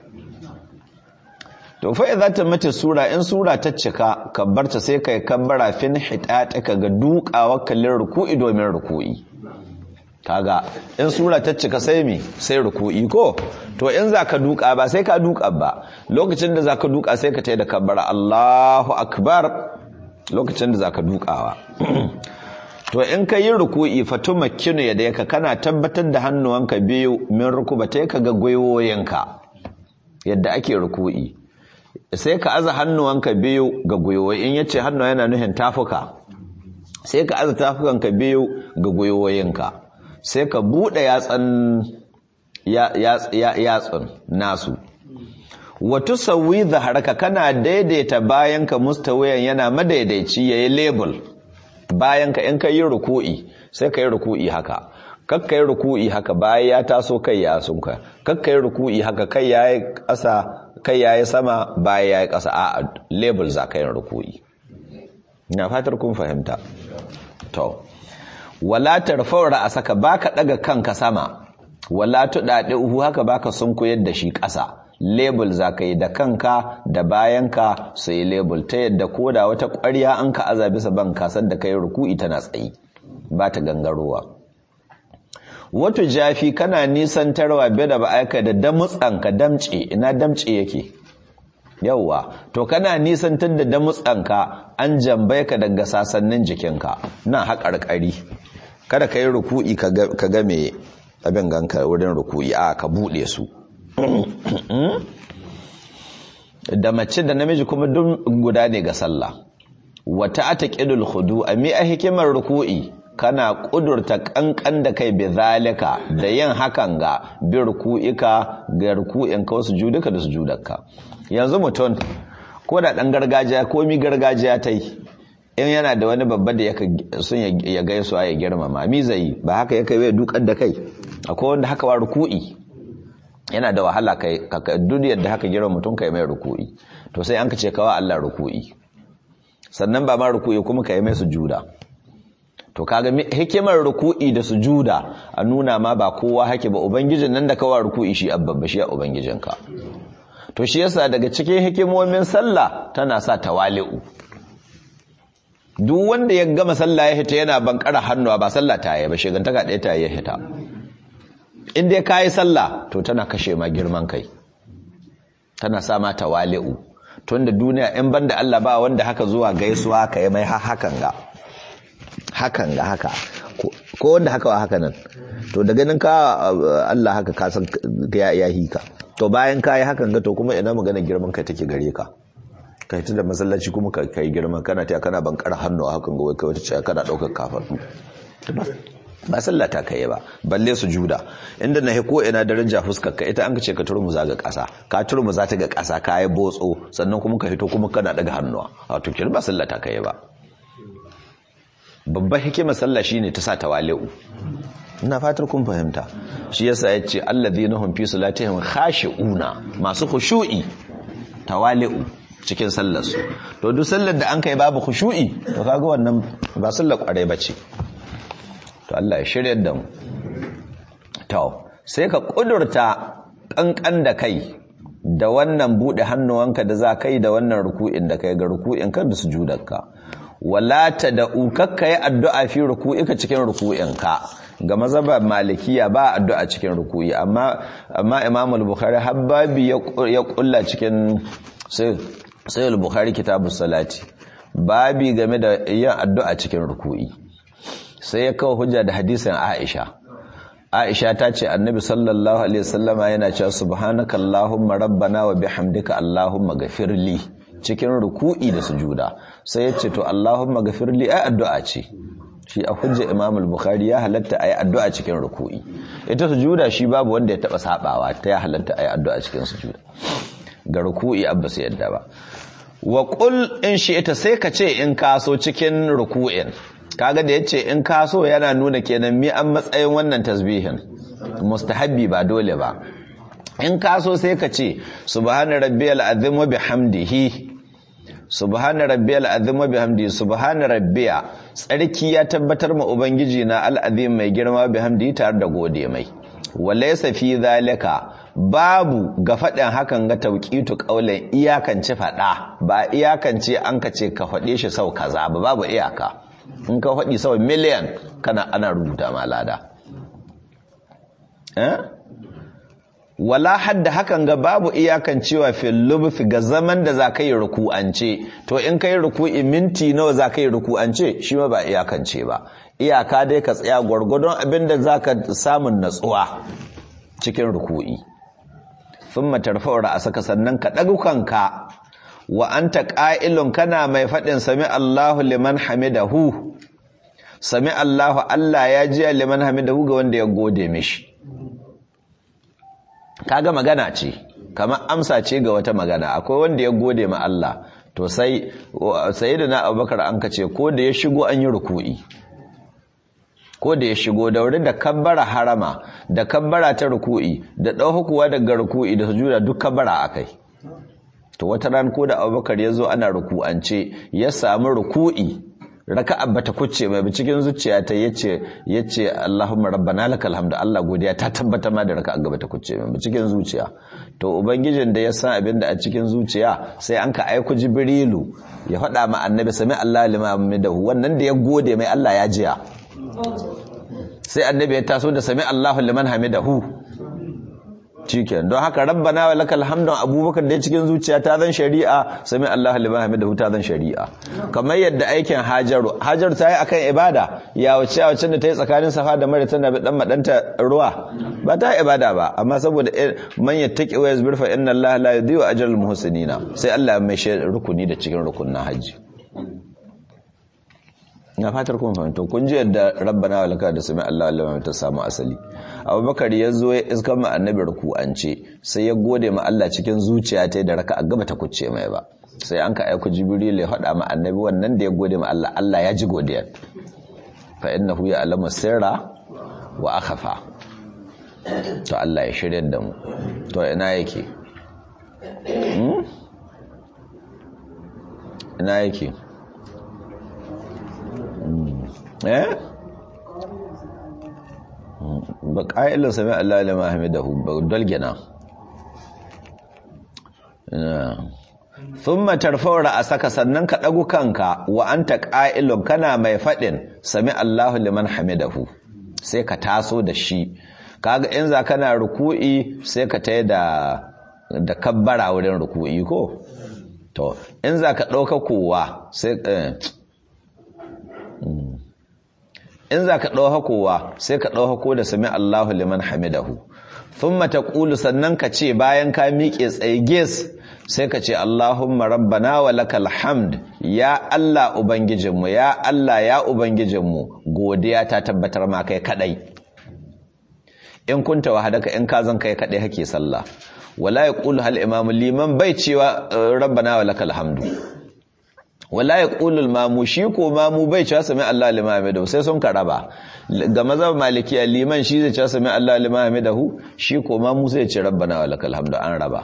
Speaker 1: to fa idza ta mata sura in sura ta cika kabbarta sai kai kabbara fin hitataka ga dukawa kallin ruku'i domin ruku'i kaga in sura ta cika sai mi sai ruku'i ko to in zaka duka ba sai ka duka ba lokacin da zaka duka sai ka tayi da kabbara Allahu akbar lokacin da zaka dukawa to in ka yi ruku'i fatuma kinu yadda yaka kana tabbatar da hannuwanka biyu min rukubatai ka ga gwiwoyinka yadda ake ruku'i sai ka aza hannuwanka biyu ga gwiwoyi in yace hannu yana nuhin tafuka sai ka aza tafukanka biyu ga gwiwoyinka sai ka buɗe yatsan yatsun nasu watu sauyi zaharaka kana daidaita bayanka mustawiyan yana madaidaici ya yi label bayanka in ka yi ruku'i sai ka yi ruku'i haka kakka yi ruku'i haka bayan ya taso kai ya sunka kakka yi ruku'i haka kai ya yi ƙasa kai ya yi sama bayan ya yi ƙasa a label za ka yi ruku'i na fatar kun fahimta to wala tarfawar a saka baka daga kanka sama wala tudade uhu haka baka sunkuyar da shi ƙasa label zaka yi da kanka da bayanka sai label ta yadda koda wata ƙwarya an ka aza bisa ban kasar da kai ruku'i tana tsayi ba ta gangarowa wato jafi kana nisantarwa bai da ba aika da damutsanka damce ina damce yake yauwa to kana nisantar da damutsanka an jambai ka daga sasannin jikinka na haƙarƙari kada ka yi ruku'i ka ga me abin ganka wurin ruku'i a ka buɗe su da mace da namiji kuma duk guda ne ga sallah wata ataqidul khudu ami a hikimar ruku'i kana kudurta kankan da kai bi zalika da yin hakan ga bi ruku'ika ga ruku'in ka wasu juduka da sujudarka yanzu mutum ko da dan gargajiya ko mi gargajiya tai in yana da wani babba da yaka sun ya gaisuwa ya girmama mi zai ba haka yake bai dukan da kai akwai wanda haka wa ruku'i yana da wahala kai duniyar da haka girma mutum kai mai ruku'i to sai an ka ce kawa Allah ruku'i sannan ba ma ruku'i kuma kai mai sujuda to kaga hikimar ruku'i da sujuda a nuna ma ba kowa hake ba ubangijin nan da kawa ruku'i shi abbabba shi a ubangijinka to shi yasa daga cikin hikimomin sallah tana sa tawali'u duk wanda ya gama sallah ya hita yana bankara hannuwa ba sallah ta yi ba shigantaka ɗaya ta yi ya hita in dai ka yi sallah to tana kashe ma girman kai tana sa ma tawali'u tun da duniya in banda Allah ba wanda haka zuwa gaisuwa ka yi mai hakan ga hakan ga haka ko wanda haka wa haka nan to da ganin ka Allah haka ka san ya yi ka to bayan ka yi hakan ga to kuma ina magana girman kai take gare ka kai ta da masallaci kuma ka kai girman kana ta kana bankar hannu hakan ga wai kai wata ce kana daukar kafaɗu ba sallah ta kai ba balle su juda inda na ko ina daraja fuskar ka ita an ka ce ka turmuza ga ƙasa ka turmuza ta ga ƙasa ka yi botso sannan kuma ka hito kuma kana daga hannuwa wato kin ba sallah ta kai ba babbar hikimar sallah shine ta sa tawali'u ina fatar kun fahimta shi yasa yace alladhina hum fi salatihim khashi'una masu khushu'i tawali'u cikin sallar su to duk sallar da an kai babu khushu'i to kaga wannan ba sallar kware bace to Allah ya shirya da mu to sai ka kudurta kankan da kai da wannan bude hannuwanka da za kai da wannan ruku'in da kai ga ruku'in ka da sujudarka wala ta da ukakka yi addu'a fi ruku'ika cikin ruku'inka ga mazhaba malikiya ba addu'a cikin ruku'i amma amma Imam al-Bukhari habbabi ya kulla cikin sai sai al-Bukhari kitabus salati babi game da yin addu'a cikin ruku'i sai ya kawo hujja da hadisin Aisha Aisha ta ce Annabi sallallahu alaihi wasallama yana cewa subhanakallahumma rabbana wa bihamdika allahumma ghafirli cikin ruku'i da sujuda sai ya ce to allahumma ghafirli ai addu'a ce shi a hujja Imam al-Bukhari ya halatta ai addu'a cikin ruku'i ita sujuda shi babu wanda ya taba sabawa ta ya halatta ai addu'a cikin sujuda ga ruku'i abba sai yadda ba wa qul in shi ita sai ka ce in kaso cikin ruku'in kaga da yace in ka so yana nuna kenan mi an matsayin wannan tasbihin mustahabbi ba dole ba in ka so sai ka ce subhana rabbiyal azim wa bihamdihi subhana rabbiyal azim wa bihamdihi subhana rabbiya tsarki ya tabbatar ma ubangiji na al'azim mai girma bihamdihi tare da gode mai walaysa fi zalika babu ga faɗin hakan ga tauqitu qaulan iyakance faɗa ba iyakance an ka ce ka faɗe shi sau kaza ba babu iyaka in ka faɗi sau miliyan kana ana rubuta ma lada wala hadda hakan ga babu iyakan cewa fil lubfi ga zaman da za ka yi ruku'ance to in ka yi ruku'i minti nawa za ka yi ruku'ance shi ma ba iyakance ba iyaka dai ka tsaya gwargwadon abin da za ka samun natsuwa cikin ruku'i sun matarfa'ura a saka sannan ka ɗagukanka wa anta ƙa'ilun kana mai faɗin sami Allahu liman hamidahu sami Allahu Allah ya ji liman hamidahu ga wanda ya gode mishi kaga magana ce kamar amsa ce ga wata magana akwai wanda ya gode ma Allah to sai sayyidina Abubakar an kace ko da ya shigo an yi ruku'i ko da ya shigo da wuri da kabbara harama da kabbara ta ruku'i da ɗauhukuwa daga ruku'i da sujuda duk kabbara akai to wata ran ko da abubakar ya zo ana ruku'ance ya samu ruku'i raka'a bata kucce mai cikin zuciya ta yace yace Allahumma rabbana lakal hamdu Allah godiya ta tabbata ma da raka'a gaba ta kucce mai cikin zuciya to ubangijin da ya san abin da a cikin zuciya sai an ka aiku jibrilu ya faɗa ma annabi sami Allah liman dahu wannan da ya gode mai Allah ya jiya sai annabi ya taso da sami Allahu liman hamidahu cikin don haka rabbana wa lakal hamdu abubakar da cikin zuciya ta zan shari'a sami Allahu liman hamidahu ta zan shari'a kamar yadda aikin hajaru hajaru ta yi akan ibada ya wuce a wacce da ta yi tsakanin safa da mara tana dan madanta ruwa ba ta yi ibada ba amma saboda man yattaqi wa yasbir fa inna Allaha la yudhi'u ajral muhsinina sai Allah ya mai rukuni da cikin rukunin haji na fatar kun fahimta kun ji yadda rabbana wa laka da sami Allah Allah ta samu asali abubakar ya zo ya iskar ma annabi ruku'ance sai ya gode ma Allah cikin zuciya ta da raka a gaba ta kucce mai ba sai an ka aiko jibril ya faɗa ma annabi wannan da ya gode ma Allah Allah ya ji godiya fa innahu ya alama sirra wa akhafa to Allah ya shirya da mu to ina yake ina yake eh ba ƙa'ilin sami Allah lima hamidahu ba dalgina sun matarfawar a saka sannan ka ɗagu kanka wa an ta ƙa'ilun kana mai faɗin sami Allahu liman hamidahu sai ka taso da shi kaga in za kana ruku'i sai ka tai da da kabbara wurin ruku'i ko to in za ka ɗauka kowa sai in za ka ɗau hakowa sai ka ɗau hako da sami Allahu liman hamidahu sun mata ƙulu sannan ka ce bayan ka miƙe tsaye ges sai ka ce Allahumma rabbana wa lakal hamd ya Allah Ubangijinmu ya Allah ya Ubangijinmu godiya ta tabbatar ma kai kaɗai in kunta wahadaka in ka zan kai kaɗai hake sallah wala ya ƙulu hal imamu liman bai cewa rabbana wa lakal hamdu wala ya ƙulul mamu shi ko mamu bai cewa sami Allah limami da sai sun karaba ga mazhab malikiya liman shi zai cewa sami Allah limami da hu shi ko mamu sai ce rabbana wa lakal hamdu an raba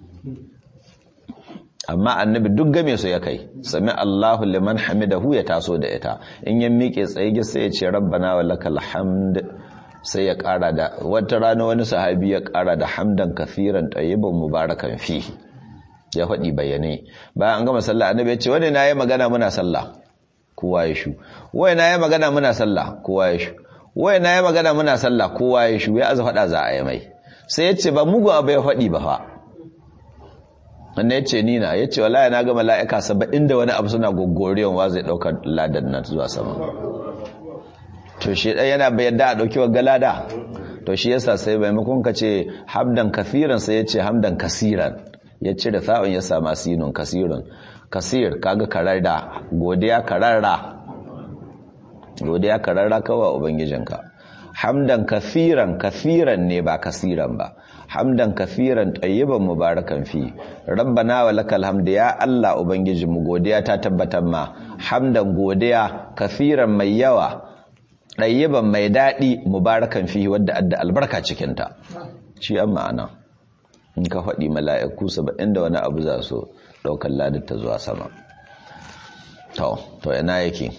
Speaker 1: amma annabi duk game su ya kai sami Allahu liman hamidahu ya taso da ita in ya miƙe tsaye sai ya ce rabbana wa lakal hamd sai ya ƙara da wata rana wani sahabi ya ƙara da hamdan kafiran tayyiban mubarakan fihi ya faɗi bayyane bayan an gama sallah annabi ya ce wani na yi magana muna sallah kowa ya shu wai na yi magana muna sallah kowa ya shu wai na yi magana muna sallah kowa ya shu ya aza faɗa za a yi mai sai ya ce ba mugu abu ya faɗi ba fa wannan ya ce nina ya ce wallahi na ga mala'ika saba'in da wani abu suna gogoriyon wa zai ɗaukar ladan nan zuwa sama to shi ɗaya yana bayan da a ɗauki wa galada to shi yasa sai maimakon ka ce hamdan kafiran sai ya ce hamdan kasiran ya cire sa'un ya sama sinun kasirun kasir kaga kararra godiya kararra godiya kararra kawai ubangijinka hamdan kafiran kafiran ne ba kasiran ba hamdan kafiran tayyiban mubarakan fi rabbana wa lakal hamdu ya Allah ubangijinmu godiya ta tabbatar ma hamdan godiya kafiran mai yawa tayyiban mai dadi mubarakan fi wadda adda albarka cikinta shi an ma'ana in ka faɗi mala'iku saba'in da wani abu za su ɗaukar ladata zuwa sama to to ina yake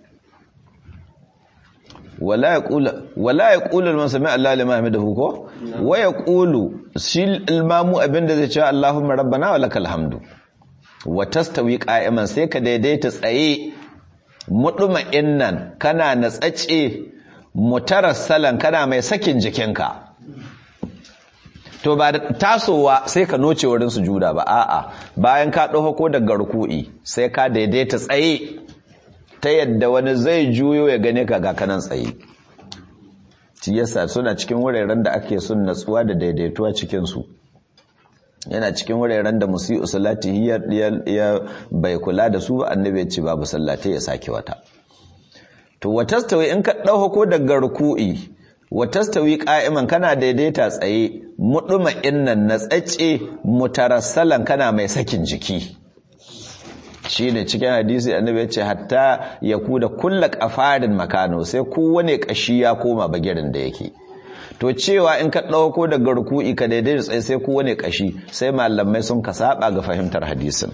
Speaker 1: wala ya ƙulu al-masami Allah lima hamidu ko wa ya ƙulu shi ilmamu abinda zai cewa Allahumma rabbana wa lakal hamdu wa tastawi qa'iman sai ka daidaita tsaye muduma'innan kana natsace mutarassalan kana mai sakin jikinka to ba da tasowa sai ka noce wurin sujuda ba a'a bayan ka ɗauko ko daga ruku'i sai ka daidaita tsaye ta yadda wani zai juyo ya gane ka ga kanan tsaye shi yasa suna cikin wuraren da ake sun natsuwa da daidaituwa cikin su yana cikin wuraren da musi'u salati ya bai kula da su ba annabi ya ce babu sallata ya sake wata to watastawi in ka ɗauko daga ruku'i watastawi qa'iman kana daidaita tsaye muduma innan na tsacce mutarassalan kana mai sakin jiki shine cikin hadisi annabi ya ce hatta ya kuda kulla qafarin makano sai kowane kashi ya koma bagirin da yake to cewa in ka ɗauko daga ruku'i ka daidaita tsaye sai kowane kashi sai malamai sun ka saba ga fahimtar hadisin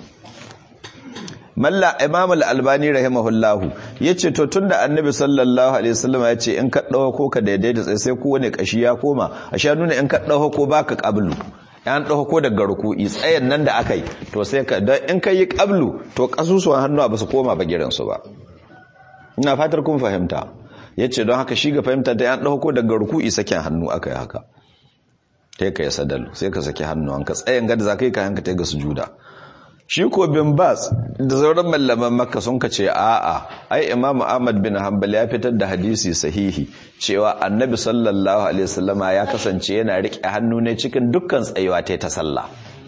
Speaker 1: malla imam al-albani rahimahullahu yace to tunda annabi sallallahu alaihi wasallam yace in ka dauko ka daidaita sai sai kowane kashi ya koma a sha nuna in ka dauko baka qablu an dauko daga ruku'i tsayen nan da akai to sai ka dan in ka yi qablu to kasusuwan hannu ba su koma ba giran su ba ina fatar kun fahimta yace don haka shi ga fahimta da an dauko daga ruku'i sakin hannu akai haka sai ka yi sadalu sai ka saki hannu an ka tsayen gada zakai ka hanka ta ga sujuda shi ko bin bas da sauran mallaman makka sun ka ce a'a ai imamu ahmad bin hanbal ya fitar da hadisi sahihi cewa annabi sallallahu alaihi wasallama ya kasance yana rike hannu ne cikin dukkan tsayuwa ta ta sallah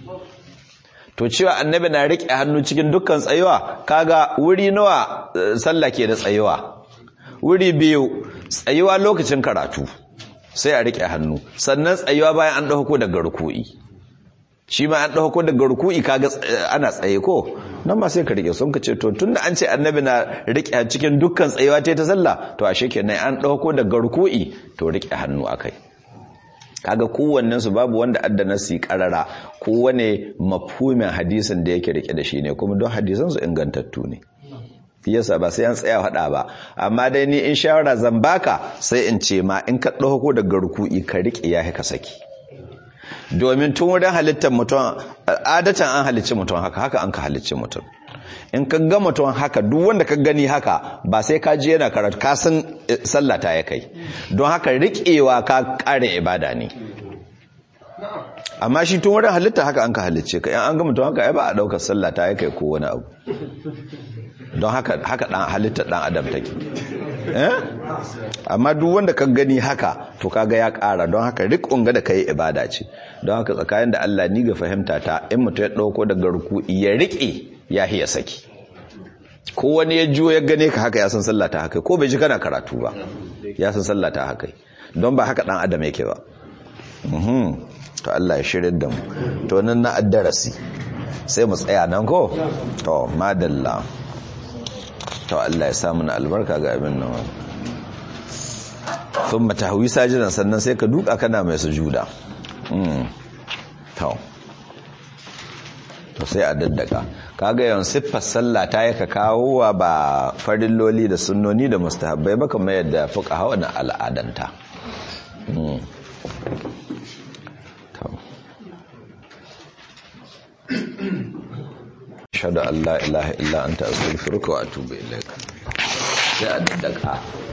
Speaker 1: to cewa annabi na rike hannu cikin dukkan tsayuwa kaga wuri nawa sallah ke da tsayuwa wuri biyu tsayuwa lokacin karatu sai a rike hannu sannan tsayuwa bayan an dauko daga ruku'i shi ma an ɗauko daga ruku'i kaga ana tsaye ko nan ma sai ka rike sun ka ce to tunda an ce annabi na rike cikin dukkan tsayewa ta ta sallah to ashe kenan an ɗauko daga ruku'i to rike hannu akai kaga kowannen su babu wanda adda nasi karara kowane mafhumin hadisin da yake rike da shi ne kuma don hadisan su ingantattu ne yasa ba sai an tsaya hada ba amma dai ni in shawara zan baka sai in ce ma in ka ɗauko daga ruku'i ka rike ya ka saki domin tun wurin halittar mutum adatan an halicci mutum haka haka an ka halicci mutum in ka ga mutum haka duk wanda ka gani haka ba sai ka ji yana karatu ka san sallah ta ya kai don haka riƙewa ka ƙare ibada ne amma shi tun wurin halitta haka an ka halicce ka yan an ga mutum haka ai ba a ɗaukar sallah ta ya kai ko wani abu don haka haka dan halittar dan adam take eh amma duk wanda ka gani haka to kaga ya ƙara don haka riƙon ga da kai ibada ce don haka tsakanin da Allah ni ga fahimta ta in mutum ya dauko daga ruku'i ya riƙe ya hiya saki ko wani ya juyo ya gane ka haka ya san sallah ta haka ko bai ji kana karatu ba ya san sallah ta haka don ba haka dan adam yake ba mhm to Allah ya shirin da mu to nan na addarasi sai mu tsaya nan ko to madalla to Allah ya samu na albarka ga abin nan sun mata hawi sajidan sannan sai ka duka kana mai sujuda to to sai a daddaka kaga yawan siffar sallah ta yaka kawo wa ba farilloli da sunnoni da mustahabbai ba kamar yadda fuka hawa na al'adanta ashhadu an la ilaha illa anta astaghfiruka wa atubu ilaik sai a daddaka